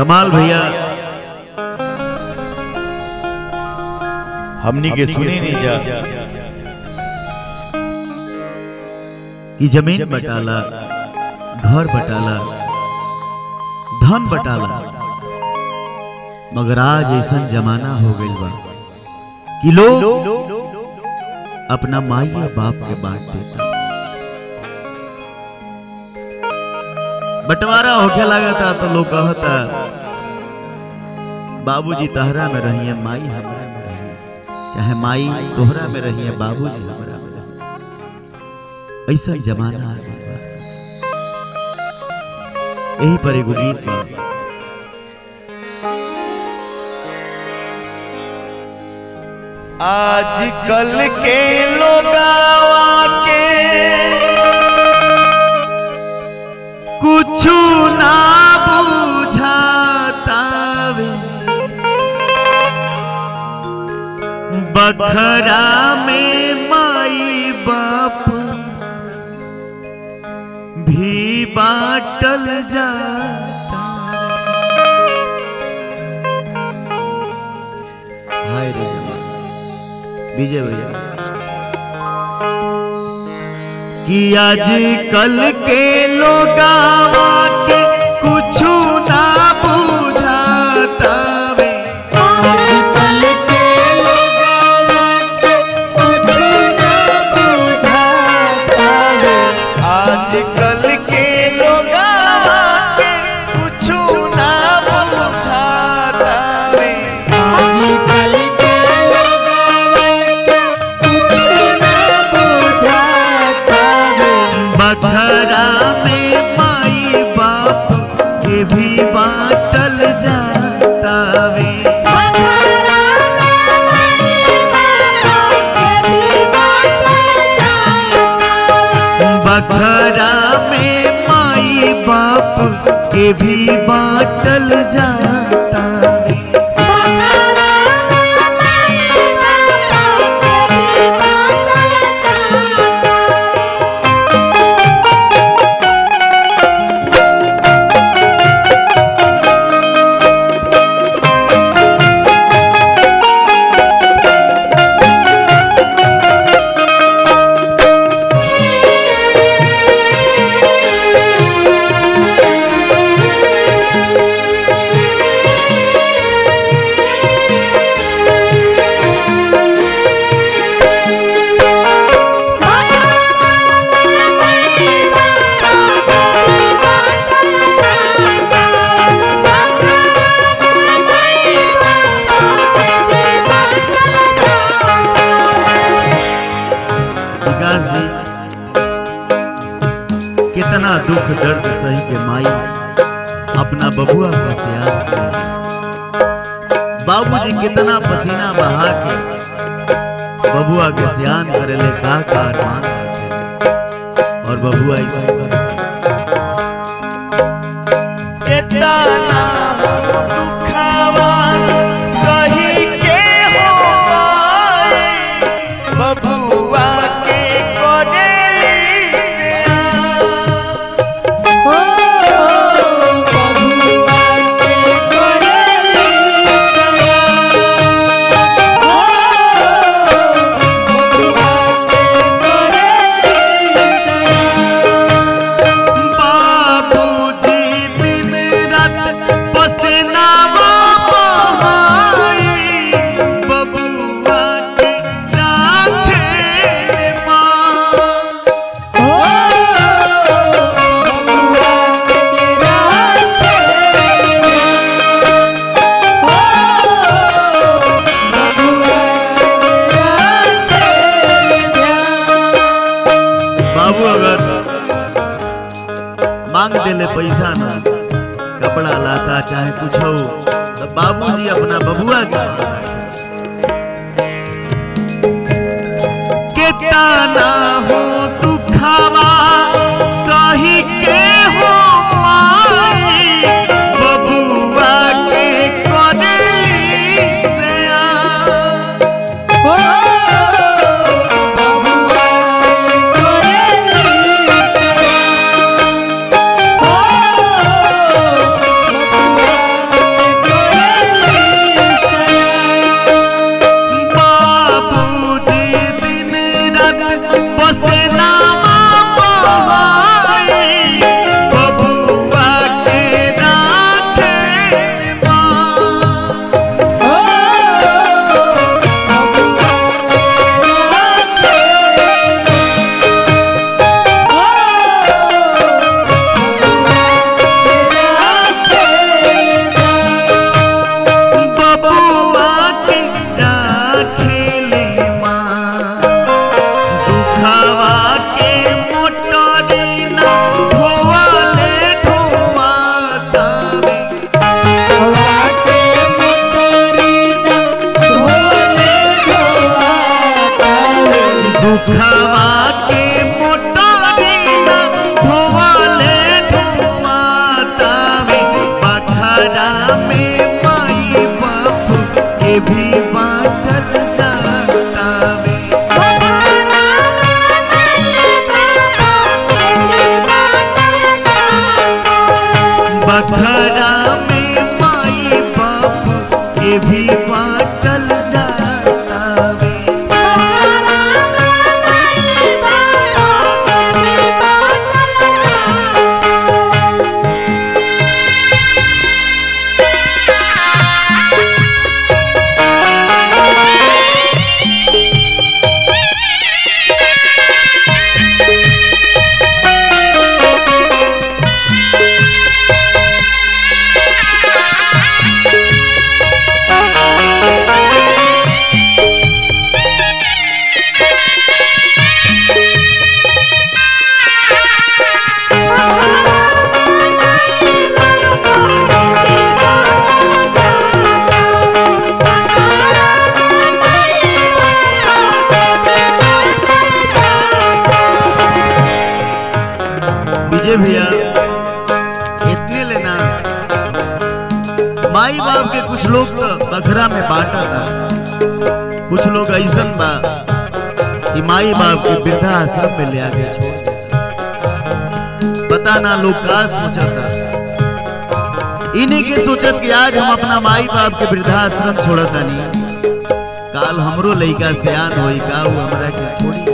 कमाल भैया हमनी के सुने नहीं जा कि जमीन बटाला घर बटाला धन बटाला मगर आज ऐसा जमाना हो गइल बा कि लोग अपना माई या बाप के बांट देता बंटवारा होके लागता तो लोग कहता बाबूजी तहरा में रहिए माई हमरा में रहिए चाहे माई तोहरा में रहिए बाबूजी हमरा में रहिए ऐसा जमाना आ गइल बा यही पर एगो गीत बा आजकल के लोगावा के कुछ ना बुझाता वे बखरा में माई बाप भी बाटल जाता हाय रे जवान। विजय भैया कि आजकल के लोगावा के कुछ ना बुझाता वे आजकल के लोगावा के कुछ ना बुझाता वे आजकल के लोगावा के कुछ ना बुझाता वे आजकल के लोगावा के कुछ ना बुझाता वे बखरा में माई बाप के भी बाटल जाता वे बखरा में माई बाप के भी बाटल जाता वे विकास जी कितना दुख दर्द सही के माई अपना बबुआ का सियार बाबूजी कितना पसीना बहा के बबुआ के सियान करे ले का का अरमान करते। और बबुआ ऐसे करे। इतना दुखावा सही के हो माई बबुआ के कोडेली से ओ बबुआ के कोडेली सया ओ बबुआ के कोडेली सया बाबूजी दिन रात पसीना बहाई बबुआ के राखे माँ ओ बबुआ के राखे ओ बबुआ के राखे बाबू अगर मांग देले पैसा ना कपड़ा लाता चाहे कुछ हो तो बाबूजी अपना बबुआ के कितना हो दुखावा सही के हो माई बबुआ के कोडेली से आ ओ बबुआ के कोडेली सया ओ ए भैया इतने लेना माई बाप के कुछ लोग तो बखरा में बांटा था कुछ लोग ऐसन बा कि माई बाप के वृद्धा आश्रम में ले आके छोड़ देता। पता ना लोग का सोचता इन्हीं के सोचत कि आज हम अपना माई बाप के वृद्धाश्रम छोड़त नहीं काल हमरो लइका सियान होई का उ हमरा के छोड़ी